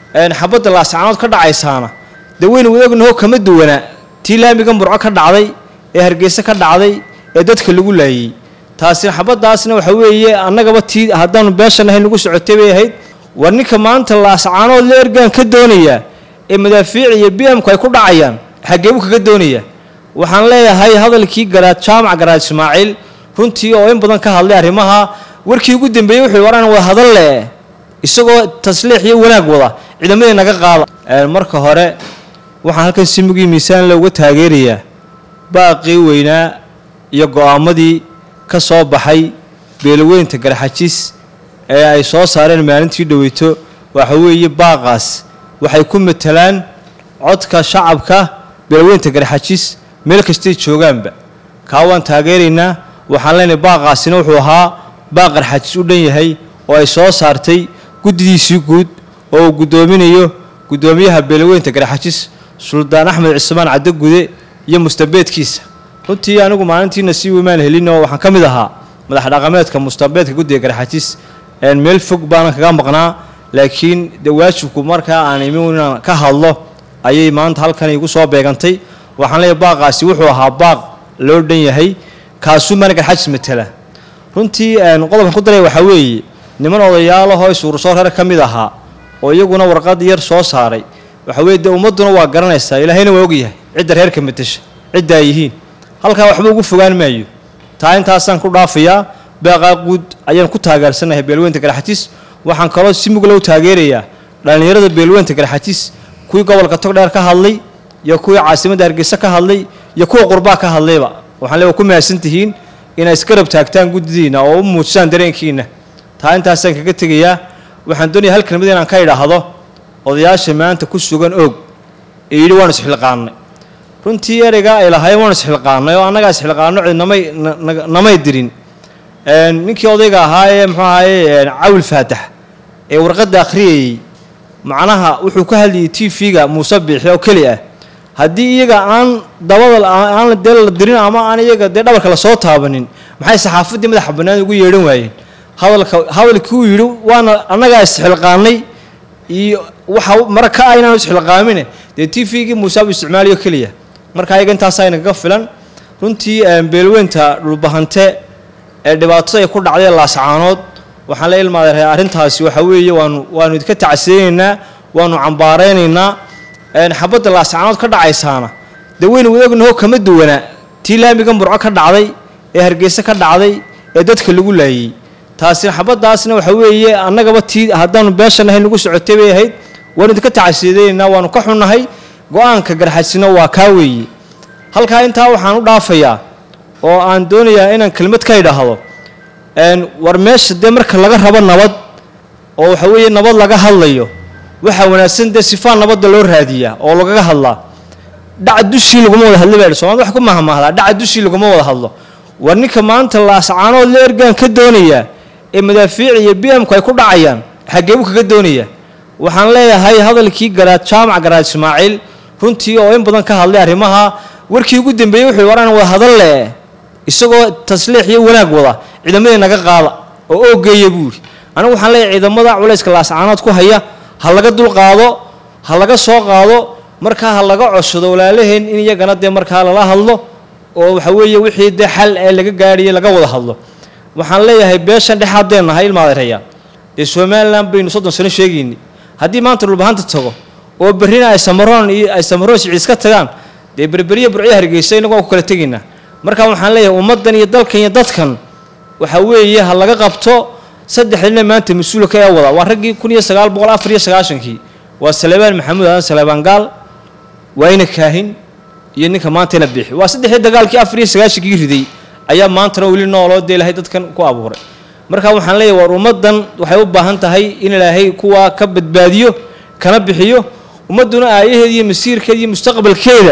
xabadda laascaanood ka dhacaysaana dee weynu wadaognaho kama duwanaa tii laamiga murco ka dhacday ee hargeysa ka dhacday ee dadka lagu laayey taasina xabaddaasna waxa weeye annagaba tii haddaanu beeshan ahay nagu socotay bay ahayd war ninka maanta laascaanood la ergaan ka doonayaa ee madaafiic iyo b m ku ay ku dhacayaan xageebu kaga doonaya waxaan leeyahay hadalkii garaad jaamac garaad ismaaciil runtii oo in badan ka hadlay arrimaha warkii ugu dambeeyey wuxuu waraan wada hadal leh isagoo tasliix iyo wanaag wada ciidamadii naga qaada marka hore waxaan halkan si mugii miisaan looga taageerayaa baaqii weynaa iyo go-aamadii ka soo baxay beelaweynta garxajis ee ay soo saareen maalintii dhoweyto waxa weeye baaqaas waxay ku matalaan codka shacabka beelaweynta garxajis meel kastay joogaanba kaa waan taageeraynaa waxaan leenahay baaqaasina wuxuu ahaa baaq garxajis u dhan yahay oo ay soo saartay guddidiisii guud oo uu guddoominayo guddoomiyaha beelaweynta garxajis suldaan axmed cismaan caddogude iyo mustabeedkiisa runtii anigu maalintiina si wimaan helin oo waxaan ka mid ahaa madax dhaqameedka mustabeedka guddiga garxajis meel fog baanan kaga maqnaa laakiin de waajibku markaa aan imi inaan ka hadlo ayay maanta halkan igu soo beegantay waxaan leeyahay baaqaasi wuxuu ahaa baaq loo dhan yahay kaasuu maana garxajis matala runtii qodobkan ku daraya waxaa weeye niman odayaalahoo isuursoo reer ka mid ahaa oo iyaguna warqad yar soo saaray waxa weye dee ummadduna waa garanaysaa ilaahayna waa ogyahay cidda reerka matasha cidda ay yihiin halkaa waxba ugu fogaan maayo taa intaasaan ku dhaafayaa baaqaa guud ayaan ku taageersanahay beelweynta garxajis waxaan kaloo si mugla u taageerayaa dhallinyarada beelweynta garxajis kuwii gobolka togdheer ka hadlay iyo kuwii caasimadda hargeysa ka hadlay iyo kuwa qurbaa ka hadlayba waxaan le waa ku mahadsan tihiin inay isgarab taagtaan guddidiina oo u muujisaan dareenkiina taa intaasaan kaga tegayaa waxaan doonaya hal kelmad inaan ka idhaahdo odayaasha maanta ku sugan og ee yidhi waanu isxilqaannay runtii ereygaa ay lahaayeen waanu isxilqaannay oo annagaa isxilqaanno cid namay namay dirin ninkii odayga ahaa ee muxuu ahaye cawil faatax ee warqadda akhriyayey macnaha wuxuu ka hadlayay t v-ga muuse biixi oo keli ah haddii iyaga aan dabada aan dee la dirin ama aan iyaga dee dhabarka lasoo taabanin maxay saxaafaddii madaxa bannaan ugu yeedhan waayeen hadalka hadalkii uu yidhi waana annagaa isxilqaannay iyo waxa mara ka ah inaanu isxilqaamine dee t v-gii muuse buu isticmaalayo keliya marka ayaga intaasaa inagaga filan runtii beelweynta dhulbahante ee dhibaatada ay ku dhacday laascaanood waxaan la ilmaaday arrintaasi waxa weeye waanu waanu idinka tacsiyeynaynaa waanu cambaaraynaynaa xabadda laascaanood ka dhacaysaana dee weynu wadaognaho kama duwanaa tii laamiga murco ka dhacday ee hargeysa ka dhacday ee dadka lagu laayey taasina xabaddaasna waxa weeye annagaba tii haddaanu beeshan ahay nagu socotay bay ahayd waanu idinka tacsiyadeynaynaa waanu ka xunnahay go-aanka garxajisna waa kaa weeye halkaa intaa waxaan u dhaafayaa oo aan doonayaa inaan kelmad ka idhaahdo war meesha dee marka laga rabo nabad oo waxa weeye nabad laga hadlayo waxaa wanaagsan dee sifaa nabadda loo raadiyaa oo lagaga hadlaa dhaca dushii laguma wada hadlo baa soomaalida wax ku mahmahdaa dhaca dushii laguma wada hadlo war ninka maanta laascaanood la ergaan ka doonayaa ee madaafiic iyo b m ku ay ku dhacayaan xageebu kaga doonaya waxaan leeyahay hadalkii garaad jaamac garaad ismaaciil runtii oo in badan ka hadlay arrimaha warkii ugu dambeeyey wuxuu waraan wada hadal leh isagoo tasliix iyo wanaag wada ciidamadii naga qaada oo oogeeya buu yidhi anigu waxaan leeyahay ciidamada culayska laascaanood ku haya ha laga dulqaado ha laga soo qaado markaa ha laga codsado walaalaheen in iyagana dee markaa lala hadlo oo waxa weeye wixii dee xal ee laga gaadhiyay laga wada hadlo waxaan leeyahay beeshan dhexaadeen nahay ilmaadereya dee somalilan baynu soddon sano sheegayni haddii maanta dhulbahanta tago oo berrina ay samaroon iyo ay samaroon siciis ka tagaan dee berberiya burcyo hargeysa inagu waan ku kala tegaynaa marka waxaan leeyahay ummaddan iyo dalkan iyo dadkan waxa weeye ha laga qabto saddexdina maanta mas-uulka ee wada waa raggii kun iyo sagaal boqol afar iyo sagaashankii waa salebaan maxamuud aadan salebaan gaal waa ina kaahin iyo ninka maanta ina bixi waa saddexdii dagaalkii afar iyo sagaashankii riday ayaa maantana weli nooloo dee ilaahay dadkan ku abuuray marka waxaan leeyahay war ummaddan waxay u baahan tahay in ilaahay kuwaa ka badbaadiyo kana bixiyo ummadduna aayaheeda iyo masiirkeeda iyo mustaqbalkeeda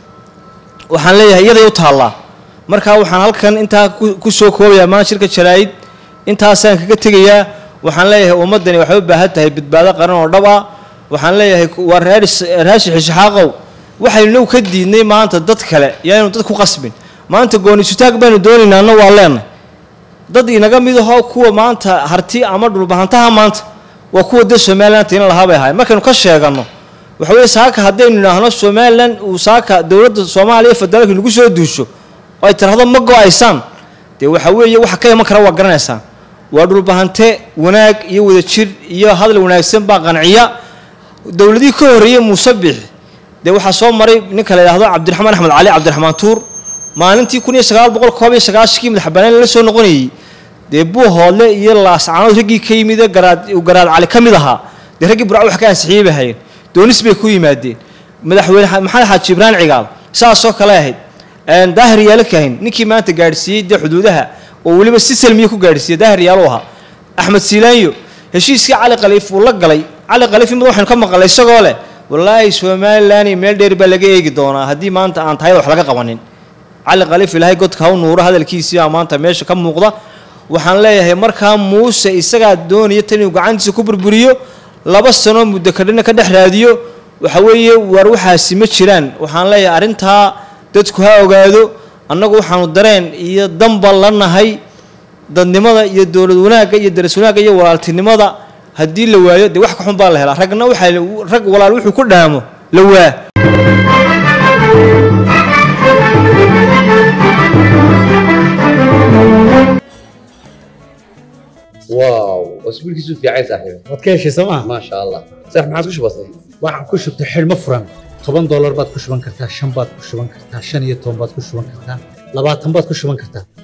waxaan leeyahay iyaday u taallaa marka waxaan halkan intaa ku soo koobayaa maanta shirka jaraa'id intaasaan kaga tegayaa waxaan leeyahay ummaddani waxay u baahan tahay badbaado qaran oo dhab ah waxaan leeyahay waa raashi xishaxaaqow waxaynu ka diidnay maanta dad kale yaanu dad ku qasbin maanta goonisutaag baynu doonaynaa anna waa leenahay dad inaga mid ahoo kuwa maanta harti ama dhulbahantaha maanta waa kuwa dee somalilan tiina lahaa bay ahaayeen markaynu ka sheeganno waxa weeye saaka haddaynu idhaahno somalilan uu saaka dowladda soomaaliya federaalka nagu soo duusho oo ay tirahdo ma go-aysaan dee waxa weeye waxa ka iman kara waa garanaysaan waa dhulbahante wanaag iyo wadajir iyo hadal wanaagsan baa qanciya dowladihii ka horreeyey muuse biix dee waxaa soo maray ninka la yidhahdo cabdiraxmaan axmed cali cabdiraxmaan tuur maalintii kun iyo sagaal boqol koob iyo sagaashankii madaxbanaan la soo noqonayey dee buuhoodle iyo laascaanood raggii ka yimid garaad garaad cali ka mid ahaa dee raggii burco wax ka ansixiyey bay hayeen doonis bay ku yimaadeen madaxweyne maxamed xaaji ibraan cigaal saasoo kale ahayd daahir yaalo kahin ninkii maanta gaadhsiiyey dee xuduudaha oo weliba si salmiya ku gaadhsiiyey daahir yaalo ahaa axmed siilaanyo heshiiskii cali khaliif uu la galay cali khaliif imid waxaynu ka maqalay isagoo leh wallaahi somalilan meel dheer baa laga eegi doonaa haddii maanta aan tahayda wax laga qabanin cali khaliif ilaahay godka ha u nuuro hadalkiisii baa maanta meesha ka muuqda waxaan leeyahay markaa muuse isagaa doonaya tan inuu gacantiisa ku burburiyo laba sanoo muddo kadhina ka dhex raadiyo waxa weeye waar waxaasi ma jiraan waxaan leeyahay arrintaa dadku ha ogaado annagu waxaanu dareen iyo danba la nahay dadnimada iyo dowlad wanaagga iyo daras wanaagga iyo walaaltinimada haddii la waayo dee wax ka xun baa la helaa ragna waxaa rag walaal wuxuu ku dhaamo la waa واو اسبوعك في عايز صاحبي waad ka heshay sooma ما شاء الله صح ما عاد كش بسيط waxaan ku shubtay xidhmo furan toban doolar baad ku shuban kartaa shan baad ku shuban kartaa shan iyo toban baad ku shuban kartaa labaatan baad ku shuban kartaa